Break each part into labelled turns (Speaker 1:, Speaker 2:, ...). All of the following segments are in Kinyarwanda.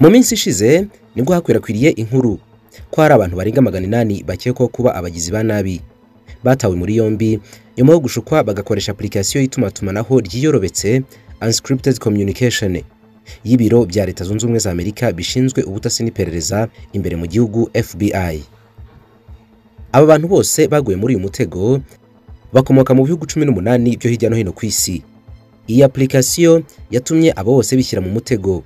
Speaker 1: Mu minsi ishize nibwo hakwirakwiriye inkuru ko hari abantu barenga magana inani bakekwaho kuba abagizi ba nabi batawe muri yombi nyuma yo gushukwa bagakoresha application y'itumanaho ryiyorobetse unscripted communication y'ibiro bya leta zunze ubumwe za amerika bishinzwe ubutasi n'iperereza imbere mu gihugu FBI aba bantu bose baguye muri uyu mutego bakomoka mu bihugu cumi n'umunani byo hirya no hino ku isi iyi application yatumye abo bose bishyira mu mutego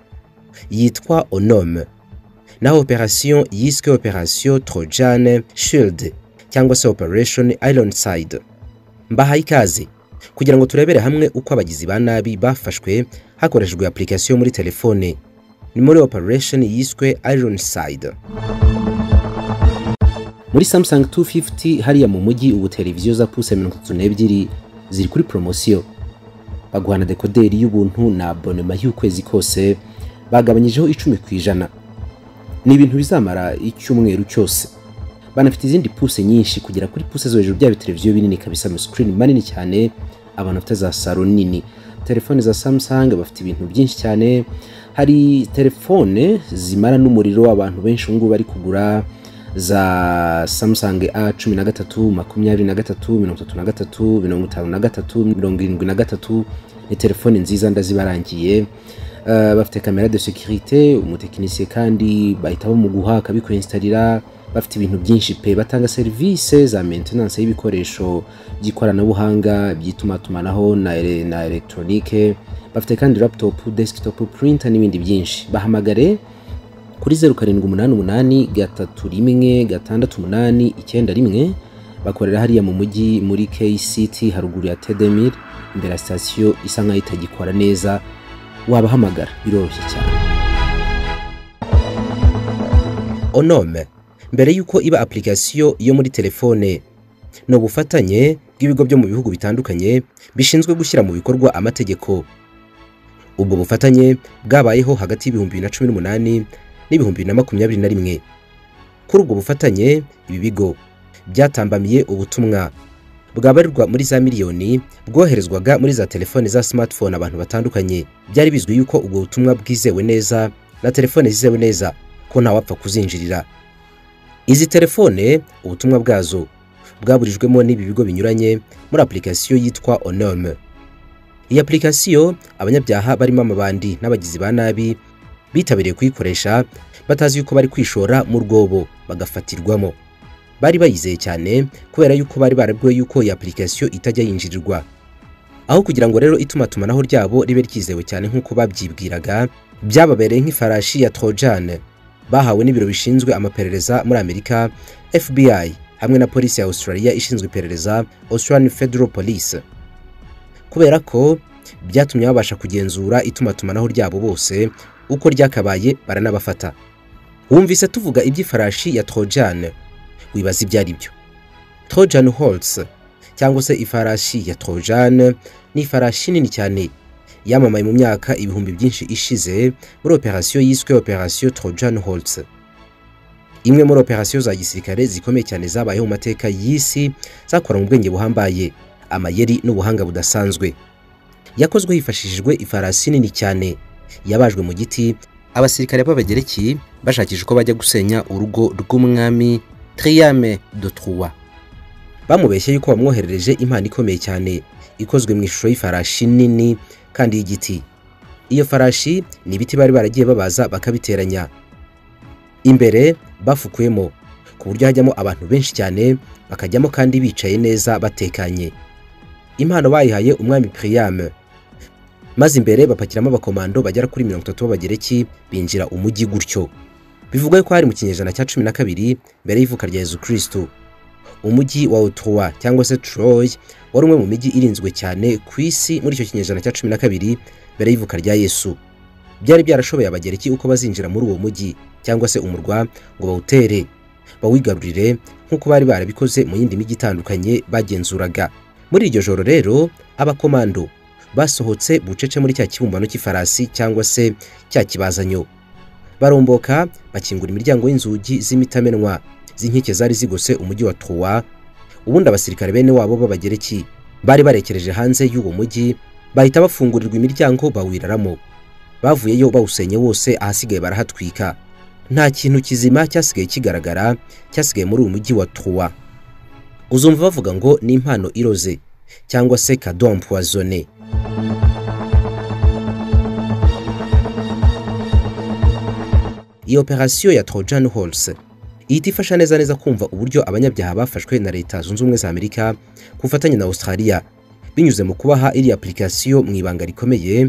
Speaker 1: yitwa onome naho operasiyo yiswe operasiyo trojane shiride cyangwa se operesheni ironside mbahaye ikaze kugira ngo turebere hamwe uko abagizi ba nabi bafashwe hakoreshejwe apurikasiyo muri telefone ni muri operesheni yiswe ironside muri samusang 250 hariya mu mujyi ubu televiziyo za puse mirongo itatu n'ebyiri ziri kuri poromosiyo baguhana dekoderi y'ubuntu na abonema y'ukwezi kose bagabanyijeho icumi ku ijana ni ibintu bizamara icyumweru cyose banafite izindi puse nyinshi kugera kuri puse zo hejuru byaba televiziyo binini kabisa amasikirini manini cyane abantu bafite za saro nini telefone za samusang bafite ibintu byinshi cyane hari telefone zimara n'umuriro abantu benshi ubu ngubu bari kugura za samusang a cumi na gatatu makumyabiri na gatatu mirongo itatu na gatatu mirongo itanu na gatatu mirongo irindwi na gatatu ni telefone nziza ndazibarangiye bafite kamera de sekirite umutekinisiye kandi bahita bamuguha akabikwesitarira bafite ibintu byinshi pe batanga serivisi za mentenanse y'ibikoresho by'ikoranabuhanga by'itumatumanaho na elegitoronike bafite kandi laputopu desikitopu purinta n'ibindi byinshi bahamagare kuri zeru karindwi umunani umunani gatatu rimwe gatandatu umunani icyenda rimwe bakorera hariya mu mujyi muri kcit haruguru ya tedemiri imbere ya sitasiyo isa nkaho itagikora neza wabahamagara biroroshye cyane onome mbere y'uko iba apurikasiyo yo muri telefone ni ubufatanye bw'ibigo byo mu bihugu bitandukanye bishinzwe gushyira mu bikorwa amategeko ubwo bufatanye bwabayeho hagati y'ibihumbi bibiri na cumi n'umunani n'ibihumbi bibiri na makumyabiri na rimwe kuri ubwo bufatanye ibi bigo byatambamiye ubutumwa bwabarirwa muri za miliyoni bwoherezwaga muri za telefone za smartphone abantu batandukanye byari bizwi yuko ubwo butumwa bwizewe neza na telefone zizewe neza ko ntawapfa kuzinjirira izi telefone ubutumwa bwazo bwaburijwemo n'ibi bigo binyuranye muri apurikasiyo yitwa onome iyi apurikasiyo abanyabyaha barimo amabandi n'abagizi ba nabi bitabiriye kuyikoresha batazi yuko bari kwishora mu rwobo bagafatirwamo bari bayizeye cyane kubera yuko bari barabwiwe yuko iyi apurikasiyo itajya yinjirirwa aho kugira ngo rero itumatumanaho ryabo ribe ryizewe cyane nk'uko babyibwiraga byababereye nk'ifarashi ya trojane bahawe n'ibiro bishinzwe amaperereza muri amerika fbi hamwe na polisi ya australia ishinzwe iperereza australian federal police kubera ko byatumye babasha kugenzura itumatumanaho ryabo bose uko ryakabaye baranabafata wumvise tuvuga iby'ifarashi ya trojane wibaza ibyo ari byo trojan horse cyangwa se ifarashi ya trojan ni ifarashi nini cyane yamamaye mu myaka ibihumbi byinshi ishize muri operasiyo yiswe operasiyo trojan horse imwe muri operasiyo za gisirikare zikomeye cyane zabayeho mu mateka y'isi zakoranywe ubwenge buhambaye amayeri n'ubuhanga budasanzwe yakozwe hifashishijwe ifarasi nini cyane yabajwe mu giti abasirikare b'abagereki bashakisha uko bajya gusenya urugo rw'umwami Triame de Troyes bamubeshye yuko bamwoherereje impano ikomeye cyane ikozwe mu ishusho y'ifarashi nini kandi y'igiti iyo farashi ni ibiti bari baragiye babaza bakabiteranya imbere bafukuyemo ku buryo hajyamo abantu benshi cyane bakajyamo kandi bicaye neza batekanye impano bayihaye umwami Priam maze imbere bapakiramo abakomando bagera kuri mirongo itatu b'abagereki binjira umujyi gutyo bivugwa ko hari mu kinyejana cya cumi na kabiri mbere y'ivuka rya Yezu Kristo umujyi wa Ottawa cyangwa se Troy wari umwe mu mijyi irinzwe cyane ku isi muri icyo kinyejana cya cumi na kabiri mbere y'ivuka rya Yesu byari byarashoboye abagereki uko bazinjira muri uwo mujyi cyangwa se umurwa ngo bawutere bawigarurire nk'uko bari barabikoze mu yindi mijyi itandukanye bagenzuraga muri iryo joro rero abakomando basohotse bucece muri cya kibumbano cy'ifarasi cyangwa se cya kibazanyo baromboka bakingura imiryango y'inzugi z'imitamenwa z'inkike zari zigose umujyi wa Troyes ubundi abasirikare bene wabo b'abagereki bari barekereje hanze y'uwo mujyi bahita bafungurirwa imiryango bawiraramo bavuyeyo bawusenye wose ahasigaye barahatwika nta kintu kizima cyasigaye kigaragara cyasigaye muri uyu mujyi wa Troyes uzumva bavuga ngo ni impano iroze cyangwa se cadon poisonné iyi operasiyo ya Trojan Horse ihita ifasha neza neza kumva uburyo abanyabyaha bafashwe na leta zunze ubumwe za Amerika ku bufatanye na Australia binyuze mu kubaha iri application mu ibanga rikomeye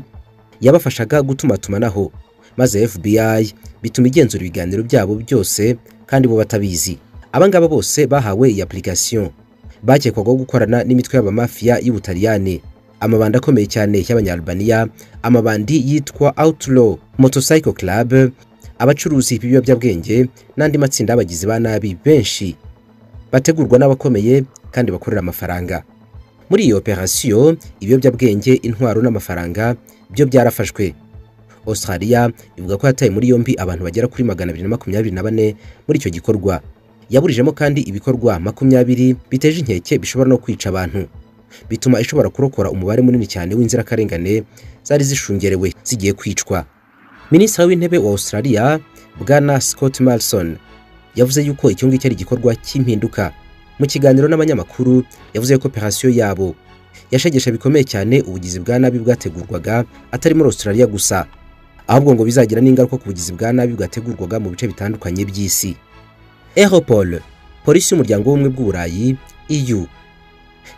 Speaker 1: yabafashaga gutumatumanaho maze FBI bituma igenzura ibiganiro byabo byose kandi bo batabizi abangaba bose bahawe iyi application bakekwagaho gukorana n'imitwe y'abamafiya y'Ubutaliyani amabandi akomeye cyane y'abanyalbania amabandi yitwa Outlaw Motorcycle Club abacuruzi b'ibiyobyabwenge n'andi matsinda y'abagizi ba nabi benshi bategurwa n'abakomeye kandi bakorera amafaranga muri iyi operasiyo ibiyobyabwenge intwaro n'amafaranga byo byarafashwe Australia ivuga ko yataye muri yombi abantu bagera kuri magana abiri na makumyabiri na bane muri icyo gikorwa yaburijemo kandi ibikorwa makumyabiri biteje inkeke bishobora no kwica abantu bituma ishobora kurokora umubare munini cyane w'inzirakarengane zari zishungerewe zigiye kwicwa minisitiri w'intebe wa australia bwana scott malson yavuze yuko icyo ngicyo ari igikorwa cy'impinduka mu kiganiro n'abanyamakuru yavuze yuko operasiyo yabo yashegesha bikomeye cyane ubugizi bwa nabi bwategurwaga atari muri australia gusa ahubwo ngo bizagira n'ingaruka ku bugizi bwa nabi bwategurwaga mu bice bitandukanye by'isi europol polisi y'umuryango w'ubumwe bw'uburayi eu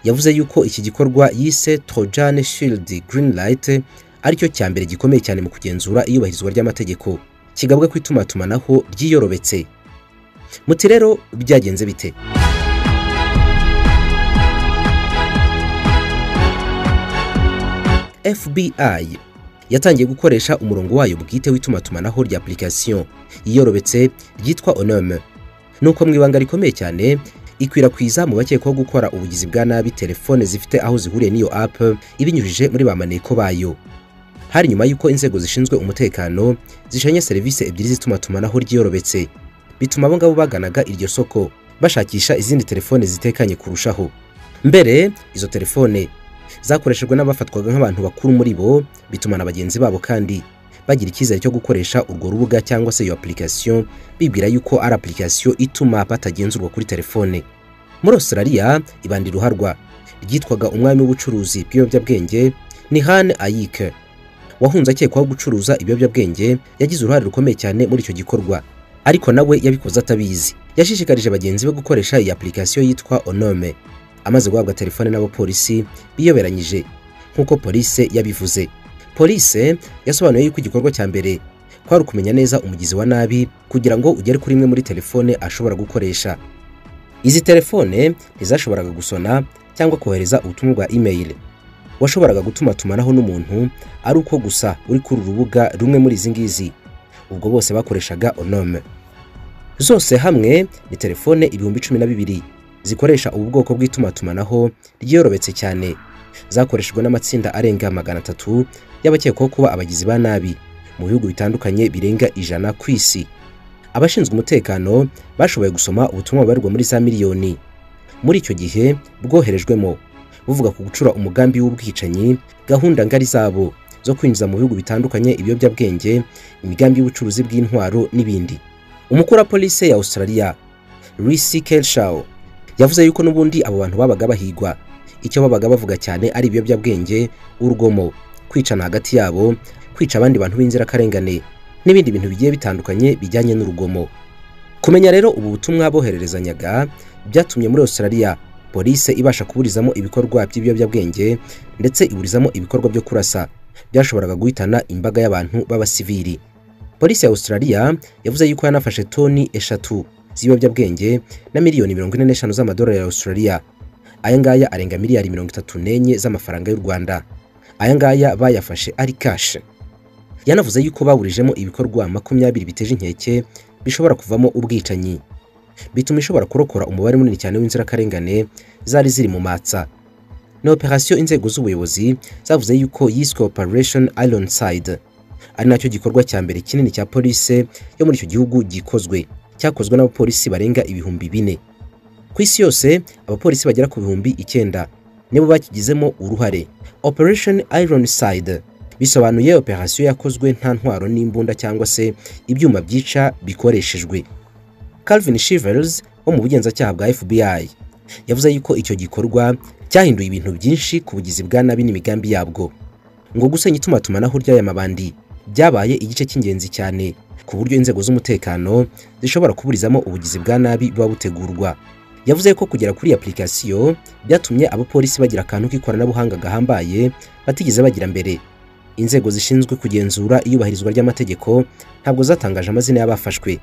Speaker 1: yavuze yuko iki gikorwa yise trojan shield green light aricyo cya mbere gikomeye cyane mu kugenzura iyubahirizwa ry'amategeko kigabwa ku itumanatumanaho ryiyorobetse muti rero byagenze bite FBI yatangiye gukoresha umurongo wayo bwite w'itumanatumanaho rya application yiyorobetse ryitwa Onome nuko mu ibanga rikomeye cyane ikwirakwiza mu bakekwaho gukora ubugizi bwa nabi telefone zifite aho zihuriye n'iyo app ibinyujije muri bamaneko bayo hari nyuma y'uko inzego zishinzwe umutekano zishanye serivisi ebyiri z'itumanatumanaho ryiyorobetse bituma abo ngabo baganaga iryo soko bashakisha izindi telefone zitekanye kurushaho mbere izo telefone zakoreshejwe n'abafatwaga nk'abantu bakuru muri bo bituma na bagenzi babo kandi bagira icyizere cyo gukoresha urwo rubuga cyangwa se iyo application bibwira yuko ari application ituma batagenzurwa kuri telefone muri Australia ibandi ruharwa ryitwaga umwami w'ubucuruzi bw'ibiyobyabwenge ni Han Ayike wahunze akekwaho gucuruza ibiyobyabwenge yagize uruhare rukomeye cyane muri icyo gikorwa ariko nawe yabikoze atabizi yashishikarije bagenzi be gukoresha iyi application yitwa Onome amaze guhabwa telefone n'abapolisi biyoberanyije nk'uko polisi yabivuze polisi yasobanuye yuko igikorwa cya mbere kwari ukumenya neza umugizi wa nabi kugira ngo ugere kuri imwe muri telefone ashobora gukoresha izi telefone ntizashoboraga gusona cyangwa kohereza ubutumwa bwa email washoboraga gutumatumanaho n'umuntu ari uko gusa uri kuri urubuga rumwe muri izi ngizi ubwo bose bakoreshaga onome zose hamwe ni telefone ibihumbi cumi na bibiri zikoresha ubu bwoko bw'itumanatumanaho ryiyorobetse cyane zakoreshejwe n'amatsinda arenga magana atatu y'abakekwaho kuba abagizi ba nabi mu bihugu bitandukanye birenga ijana ku isi abashinzwe umutekano bashoboye gusoma ubutumwa bubarirwa muri za miliyoni muri icyo gihe bwoherejwemo buvuga ku gucura umugambi w'ubwicanyi gahunda ngari zabo zo kwinjiza mu bihugu bitandukanye ibiyobyabwenge imigambi y'ubucuruzi bw'intwaro n'ibindi umukuru wa polisi ya Australia Risi Kelshaw yavuze yuko n'ubundi abo bantu babaga bahigwa icyo babaga bavuga cyane ari ibiyobyabwenge urugomo kwicana hagati yabo kwica abandi bantu b'inzirakarengane n'ibindi bintu bigiye bitandukanye bijyanye n'urugomo kumenya rero ubu butumwa bohererezanyaga byatumye muri Australia polisi ibasha kuburizamo ibikorwa by'ibiyobyabwenge ndetse iburizamo ibikorwa byo kurasa byashoboraga guhitana imbaga y'abantu b'abasivili polisi ya australia yavuze yuko yanafashe toni eshatu z'ibiyobyabwenge na miliyoni mirongo ine n'eshanu z'amadolari ya australia aya ngaya arenga miliyari mirongo itatu n'enye z'amafaranga y'u rwanda aya ngaya bayafashe ari kashe yanavuze yuko baburijemo ibikorwa makumyabiri biteje inkeke bishobora kuvamo ubwicanyi bituma ishobora kurokora umubare munini cyane w'inzirakarengane zari ziri mu matsa ni operasiyo inzego z'ubuyobozi zavuze yuko yiswe operation ironside ari nacyo gikorwa cya mbere kinini cya polisi yo muri icyo gihugu gikozwe cyakozwe n'abapolisi barenga ibihumbi bine ku isi yose abapolisi bagera ku bihumbi icyenda nibo bakigizemo uruhare operation ironside bisobanuye operasiyo yakozwe nta ntwaro n'imbunda cyangwa se ibyuma byica bikoreshejwe calvin shivers wo mu bugenzacyaha bwa fbi yavuze yuko icyo gikorwa cyahinduye ibintu byinshi ku bugizi bwa nabi n'imigambi yabwo ngo gusenya itumatumanako ry'aya mabandi byabaye igice cy'ingenzi cyane ku buryo inzego z'umutekano zishobora kuburizamo ubugizi bwa nabi buba butegurwa yavuze ko kugera kuri iyi application byatumye abapolisi bagira akantu k'ikoranabuhanga gahambaye batigeze bagira mbere inzego zishinzwe kugenzura iyubahirizwa ry'amategeko ntabwo zatangaje amazina y'abafashwe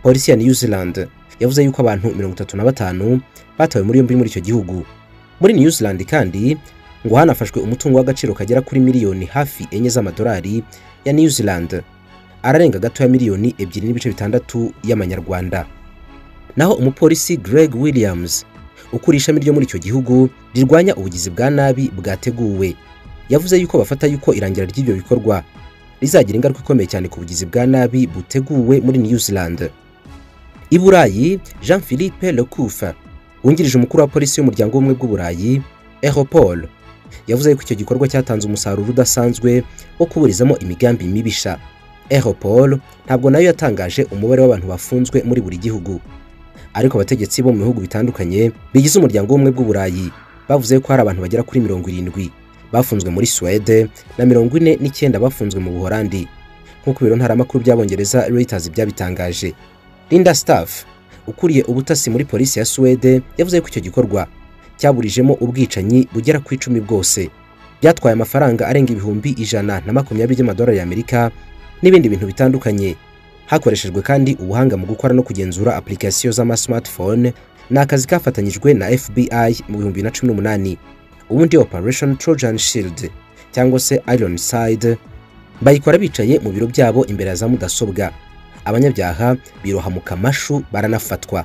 Speaker 1: polisi ya new zealand yavuze yuko abantu mirongo itatu na batanu batawe muri yombi muri icyo gihugu muri new zealand kandi ngo hanafashwe umutungo w'agaciro kagera kuri miliyoni hafi enye z'amadolari ya new zealand ararenga gato ya miliyoni ebyiri n'ibice bitandatu y'amanyarwanda naho umupolisi Greg Williams ukuriye ishami ryo muri icyo gihugu rirwanya ubugizi bwa nabi bwateguwe yavuze yuko bafata yuko irangira ry'ibyo bikorwa rizagira ingaruka ikomeye cyane ku bugizi bwa nabi buteguwe muri New Zealand i Burayi Jean Philippe Lecouf wungirije umukuru wa polisi y'umuryango w'ubumwe bw'uburayi Europol yavuze yuko icyo gikorwa cyatanze umusaruro udasanzwe wo kuburizamo imigambi mibisha Europol ntabwo nayo yatangaje umubare w'abantu bafunzwe muri buri gihugu ariko abategetsi bo mu bihugu bitandukanye bigize umuryango w'ubumwe bw'uburayi bavuze ko hari abantu bagera kuri mirongo irindwi bafunzwe muri suwede na mirongo ine n'icyenda bafunzwe mu buhorandi nk'uko ibiro ntaramakuru by'abongereza Reuters byabitangaje Linda Staff ukuriye ubutasi muri polisi ya suwede yavuze ko icyo gikorwa cyaburijemo ubwicanyi bugera ku icumi bwose byatwaye amafaranga arenga ibihumbi ijana na makumyabiri by'amadolari y'amerika n'ibindi bintu bitandukanye hakoreshejwe kandi ubuhanga mu gukora no kugenzura application z'ama smartphone ni akazi kafatanyijwe na FBI mu bihumbi bibiri na cumi n'umunani ubundi operation trojan shield cyangwa se ironside bayikora bicaye mu biro byabo imbere ya za mudasobwa abanyabyaha biroha mu kamashu baranafatwa